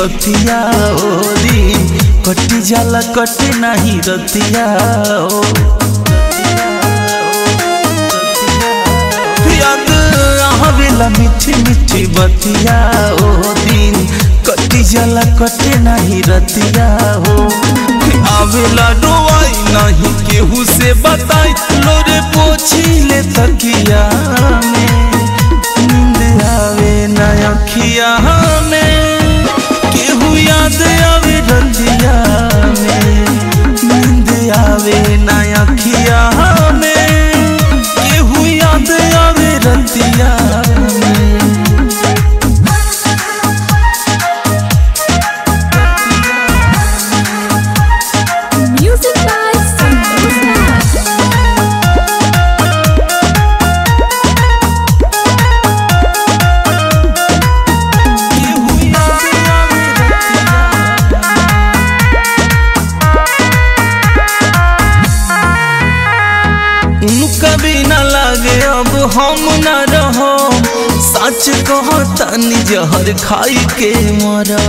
बतिया ओ दिन कटी जाला कटे नहीं रतिया ओ याद आवेला मीठी मीठी बतिया ओ दिन कटी जाला कटे नहीं रतिया हो आवेला डोवाई नहीं केहू से बताई लोरे पोछी ले तकिया में नींद आवे ना अखिया में केहू याद आवे रतिया में नींद आवे ना अखिया में केहू याद आवे रतिया में Music by Santosh Raj. केहू याद आवे रतिया उनका भी न लागे अब हम न रहो सच कहो तनी जहर खाई के मरा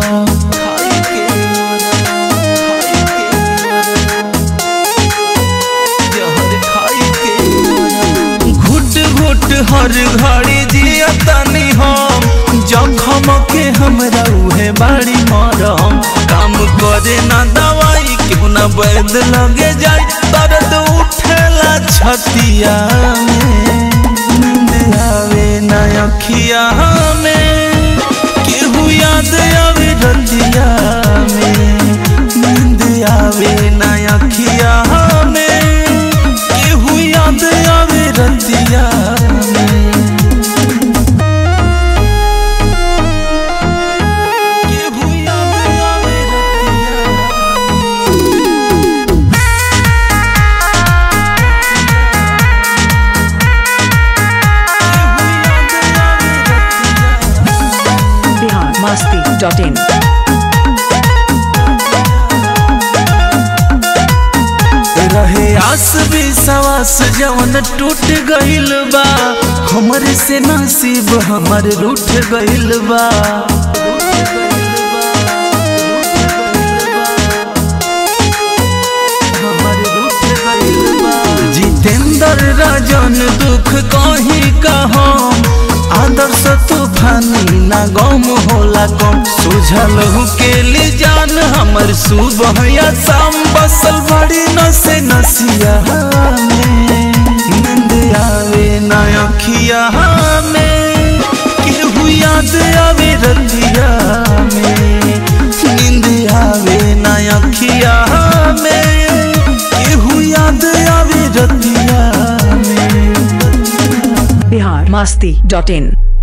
घुट घुट हर घड़ी जिया तनी हम जखम के हमरा उहे बाड़ी मरम काम करे ना दवाई क्यों ना वैद लगे जाए दर्द उठेला छतिया में नींद आवे ना अखिया में केहू याद आवे रतिया में नींद आवे ना अखिया में केहू याद आवे रतिया में केहू याद आवे रतिया बिहार मस्ती डॉट इन रहे आस भी सवास जवन टूट गइल बा हमरे से नसीब हमर रूठ गइल बा हमर रूठ गइल बा। जितेंद्र राजन दुख कहीं कहम आदर्श तूफानी ना गम होला कम सुझल के ले जान हमर सुबह या शाम बसल बड़ी नसे नसिया में नींद आवे ना अखिया में केहू याद आवे रतिया में नींद आवे ना अखिया में केहू याद आवे रतिया में बिहार मस्ती डॉट इन